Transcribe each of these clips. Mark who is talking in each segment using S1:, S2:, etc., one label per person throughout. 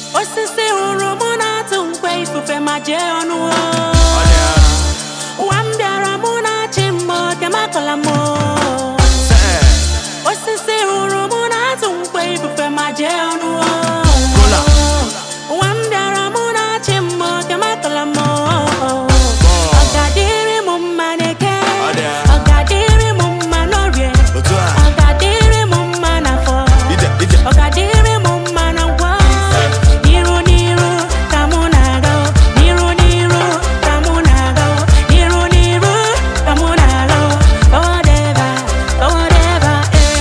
S1: osisi hụrụ mụ na-atụ nkwe ifufe ma jee ọnụ ụwa m bịara mụ na-achị mmụọ oke makọla m osisi hụrụ mụ na-atụ nkwe ifufe ma jee ọnụ
S2: Kola.
S1: ụwa m bịara mụ na-achị mmụọ oke makọla m ọ ga-adịrị m mma n'eke
S2: Ọ dị ya.
S1: ọ ga-adịrị m mma n'orie
S2: Otu a.
S1: ọ ga-adịrị m mma n'afọ
S2: Ije, ije.
S1: ọ ga-adịrị m mma na ngwa n'iru n'iru ka mụ na-aga n'iru n'iru ka mụ na-aga n'iru n'iru ka mụ na-aga forward ever forward ever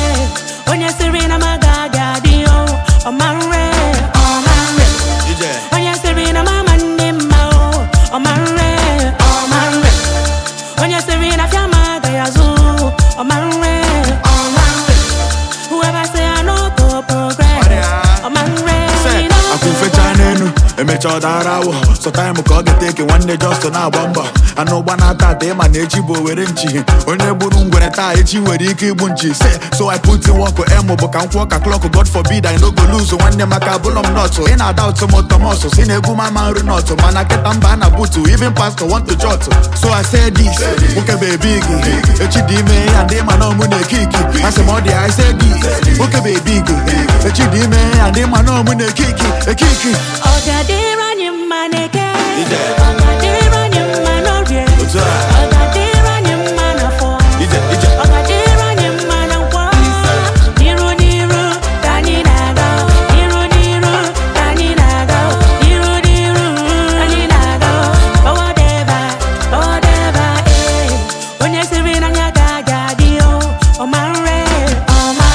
S1: eh onye siri na m agaghị adị o ọma nre ọma nre
S2: Ije.
S1: onye siri na m ama ndị mma o ọma nre ọma nre onye siri na fịa m agaghị azụ ọma nre ọma nre whoever say I no go progress ọma nre you know
S2: akwụ fecha n'enu emecha ọ dara awọ sọ taịmụ ka ọ ga-eteke nwanne jọstọ na-agba mbọ anụ ụgba na-ata ata ịma na echi bụ owere nchi onye gburu ngwere taa echi nwere ike igbu nchi se so i put in work emu bụ ka m kwụọ ka klọk god forbid i no go lose nwanne maka abụlọ m nọtụ ị na-ada ụtụ m tọmọs si na egwu m ama nri nọtụ mana kịta mba na butu even pastor want to jot so i say this nwoke bụ ebi gị echi dị ime ya ndị ma na ọmụ na-ekiki asị m ọ dị i say this nwoke bụ ebi gị echi dị ime ya ndị ma na ọmụ na-ekiki ekiki
S1: ọ ga-adịrị anyị mma n'eke
S2: Ije.
S1: ọ ga-adịrị anyị mma n'orie
S2: Otu a.
S1: ọ ga-adịrị anyị mma n'afọ
S2: ije ije
S1: ọ ga-adịrị anyị mma na nkwọ n'iru n'iru ka anyị na-aga n'iru n'iru ka anyị na-aga n'iru n'iru ka anyị na-aga forward ever forward ever eh onye siri na ya agaghị adị o ọma nre ọma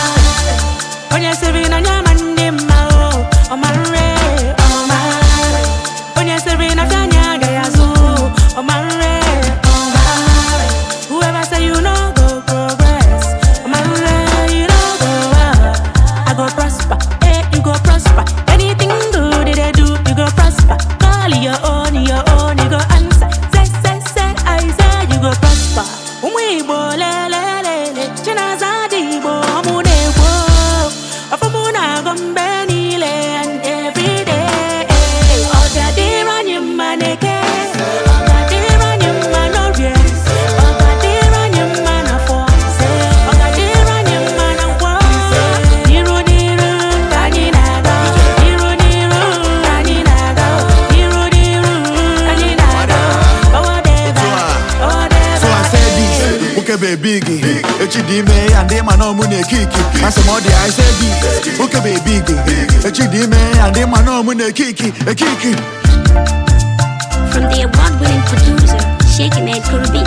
S1: onye siri na ya ma ndị mma o ọma nre ọma onye siri na fịa anya agaghị azụ ọma nre ọma whoever say you no go progress ọma nre you no go well I go prosper eh you go prosper anything good they do you go prosper call your own your own you go answer say say say I say you go prosper ụmụ Igbo lelelele chinaza dị Igbo ọmụ na-egbo ọfụmụ na-agụ mgbe niile and every day ọ ga-adịrị anyị mma n'eke ọ ga-adịrị anyị mma n'orie ọ ga-adịrị anyị mma n'afọ ọ ga-adịrị anyị mma na nkwọ n'iru n'iru ka anyị na-aga n'iru n'iru ka anyị na-aga n'iru n'iru ka anyị na-aga forward ever forward
S2: so i
S1: ever
S2: say this nwoke bụ ebi gị echi dị ime ya ndị ma na ọmụ na-ekiki asị m ọ dị i say this nwoke bụ ebi gị echi dị ime ya ndị ma na ọmụ na-ekiki ekiki
S3: From the award winning producer, Shaking Ed Kurubi.